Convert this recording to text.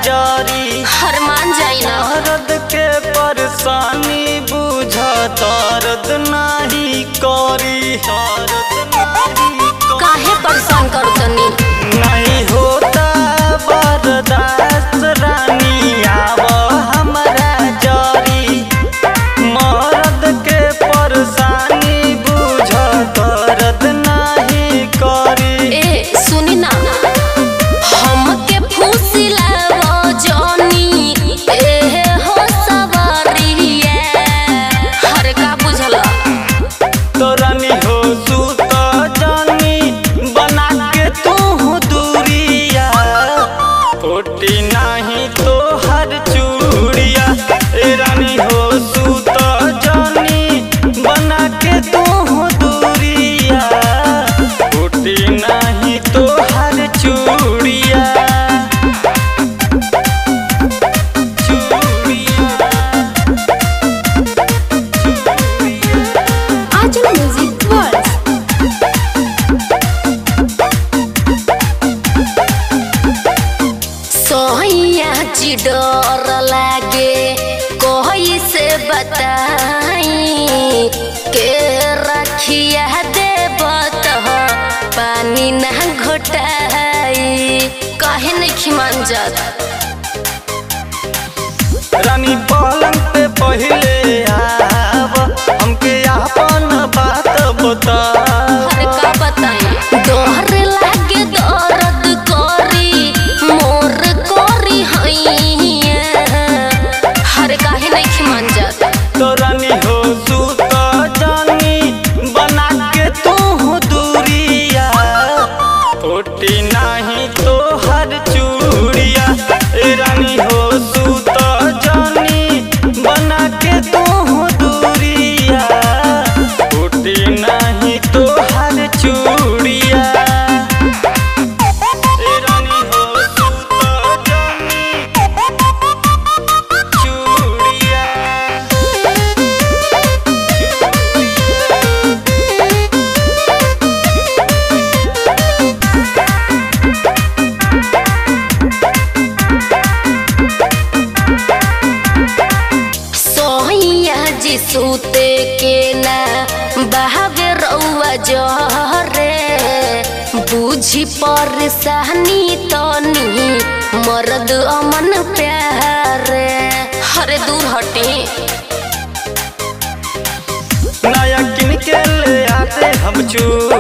जरी हरमान जाई ना दर्द के परेशानी बुझ दर्द नाही करी दर्द नाही काहे परेशान कर तनी नहीं होता बर्दाश्त रानी आव हमरा जरी मर्द के परेशानी बुझ दर्द नहीं करी ए सुनी ना हमके फुसिलावो जनी ए हो सवारिया हर का बुझला तोरनी हो सूत जानी बना के तू दूरिया फूटी नहीं तो हर चूड़िया ए रानी हो सूत जानी बना के तू दूरिया फूटी नहीं तो हर चूड़िया चूड़िया आजल म्यूजिक वर्ल्ड सोहिया जी डर लागे कोई से बताई के रखिया देवत हो पानी ना घोटाई काहे नहीं खिमान जात रानी पलंग पे पहिले आव हमके अपन बात बता हर का बताई दोहर लागे दर्द करी मोर करी हैया हर काहे नहीं खिमान जात तो रानी हो सूत जानी बना के तू दूरिया फूटी नहीं तो हर चूड़िया ए रानी हो सूत जानी बना के तू दूरिया फूटी नहीं तो हर चूड़िया ए रानी हो सूत जानी चूड़िया सोहिया जी सूते के ना बहावे रउआ जहरे बुझी परेशानी तनी मर्द अमन प्यारे हरे दूर हटे नया किन के ले आते हम चूड़िया